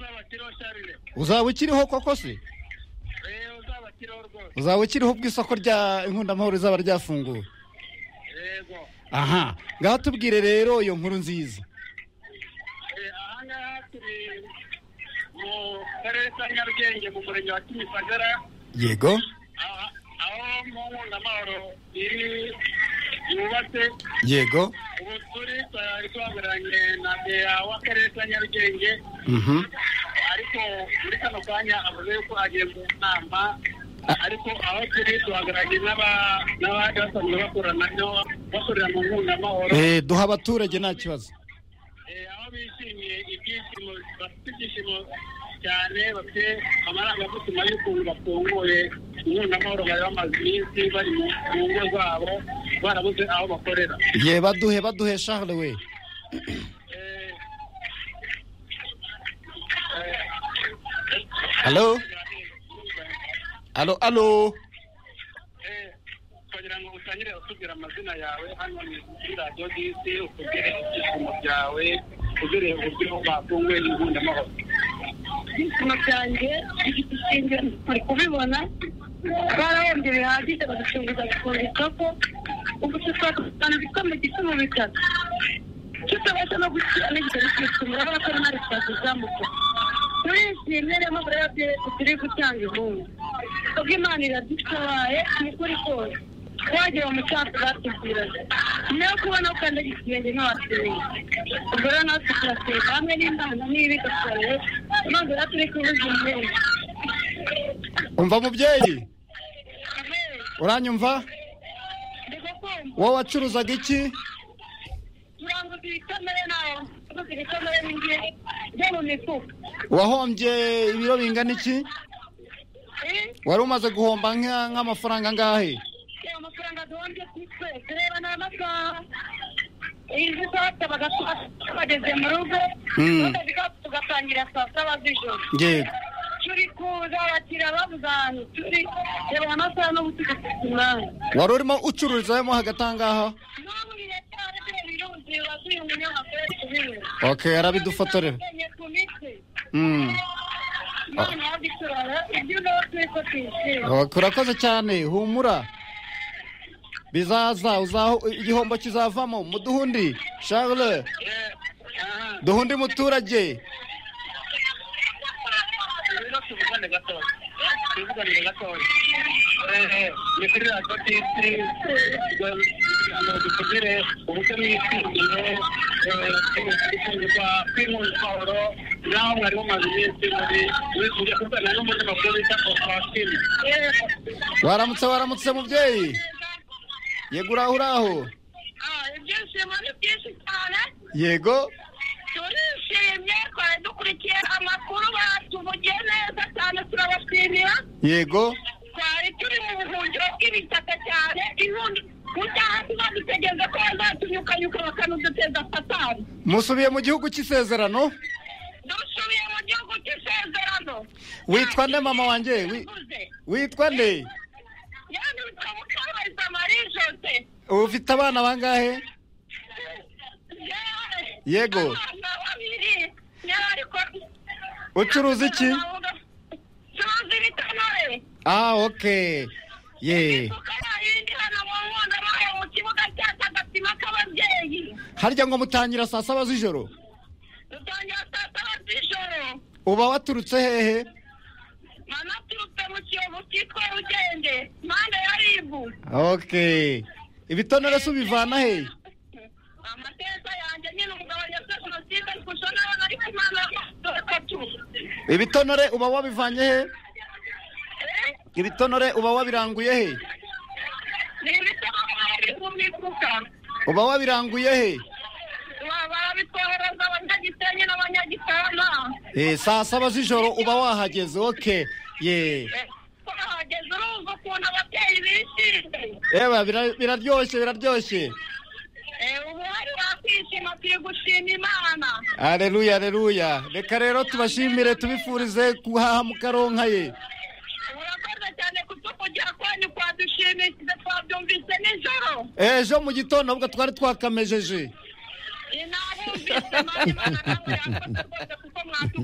uzabakiriho sharire uzaba ukiriho koko se eee uzabakiriho rwose uzaba ukiriho ubwo isoko rya inkundamahoro rizaba ryafunguwe yego aha ngaho tubwire rero iyo nkuru nziza Eh, aha ngaha turi mu karere ka nyarugenge mu murenge wa kimisagara yego aha- aho mu nkundamahoro iri yubatse yego ubu turi twari duhagararanye na meya w'akarere ka nyarugenge mhm ariko muri kano kanya avuze yuko agiye mu nama ariko aho turi duhagararanye n'aba- n'abandi basanzwe bakorana nabo bakorera mu nkundamahoro Eh, duha abaturage nta kibazo Eh, aho bishimiye ibyishimo bafite ibyishimo cyane bafite amarangamutima y'ukuntu bafunguye inkundamahoro bari bamaze iminsi bari mu mu ngo zabo barabuze aho bakorera ye baduhe baduhe charles we Eh, halo halo halo eh, kugira ngo utangire utubwira amazina yawe hano ni kuri radiyo disi utubwire ibyishimo byawe utubwire uburyo bafunguye inkundamahoro ibyishimo byanjye sinjye bari kubibona barahembye bihagije baducunguza gukunda isoko ubu tutwakana bitwa mu giti mu bitaka tutabasha no gushyira n'igitabo cy'isumba urabona ko nari twakizamuka turishimye rero muri radiyo turi gutanga inkunga ubwo imana iradutabaye ni ukuri kose wagera mu cyacu batubwiraga nawe kubona ko kandi ikirenge ntiwatumiye ubwo rero natwe turaseka hamwe n'imana n'ibi gasabe maze rero turi kubuza imyenda umva mubyeyi uranyumva ndikukumva wowe wacuruzaga iki turanguza ibikomere nawe turanguza ibikomere n'ingiye byo mu mifuka wahombye ibiro bingana iki wari umaze guhomba nka- nk'amafaranga angahe reba amafaranga duhombye kuri twese reba ni amasaha izi sata bageze mu rugo Mm. tukaziga- tugatangira saa saba z'ijoro yego turi kuza abakiriya babuze ahantu turi reba aya masaha n'ubu tugafite umwanya wari urimo ucururizamo hagati ahangaha n'ubu biracyari birebire ubuzima bw'uyu munyamakuru ari kubibura ok arabidufotorera Akenye ku mitwe Mm. none yabiturara ibyo nawe turi ko tuyishima Ok, urakoze cyane humura bizaza uzaho- igihombo kizavamo muduhundi charles Eh, aha duhundi muturage rero tuvugane gatoya tuvugane gatoya eee ni kuri radiyo tisi ngo dukugire uburyo mwishimiye gutungirwa kw'inkundamahoro naho mwari mumaze iminsi muri ujya kuvugana n'umunyamakuru bita kofashini waramutse waramutse mubyeyi yego uraho uraho Ah, ibyishimo ni byinshi cyane yego turishimye twari dukurikiye amakuru batuvugiye neza cyane turabashimira yego twari turi mu buhungiro bw'ibitaka cyane inkundi burya hasi badutegereje ko bazatunyukanyuka bakanuduteza satani musubiye mu gihugu cy'isezerano dusubiye mu gihugu cy'isezerano witwa nde mama wanjye Wi- Tuvuze. witwa nde yani witwa mukabayiza marie jose ufite abana bangahe Yewe, Yego. abana babiri yewe ariko ucuruza iki tuzi ibitonore ah ok ye harya ngo mutangira saa saba z'ijoro uba waturutse hehe ok ibitonore se ubivana hehe amateka yanjye nyine umugabo yakoze jenoside ari kushonera ari kumana gatatu ibitonore uba wabivanye hehe ibitonore uba wabiranguye hehe ni ibitabo bari mu mifuka uba wabiranguye hehe barabitwohereza abanyagisenyi n'abanyagisana Eh, saa saba z'ijoro uba wahageze oke ye twahageze urumva ukuntu ababyeyi bishimye eba bira- biraryoshye biraryoshye ubu hari wakwishima turi gushima imana aleluya aleluya reka rero tubashimire tubifurize guhaha mukaronka ye urakoze cyane kutukugira kwanyu kwadushimishije twabyumvise nijoro ejo mu gitondo ubwo twari twakamejeje inabumvise mani imana nawe yafashe rwose kuko mwatukuye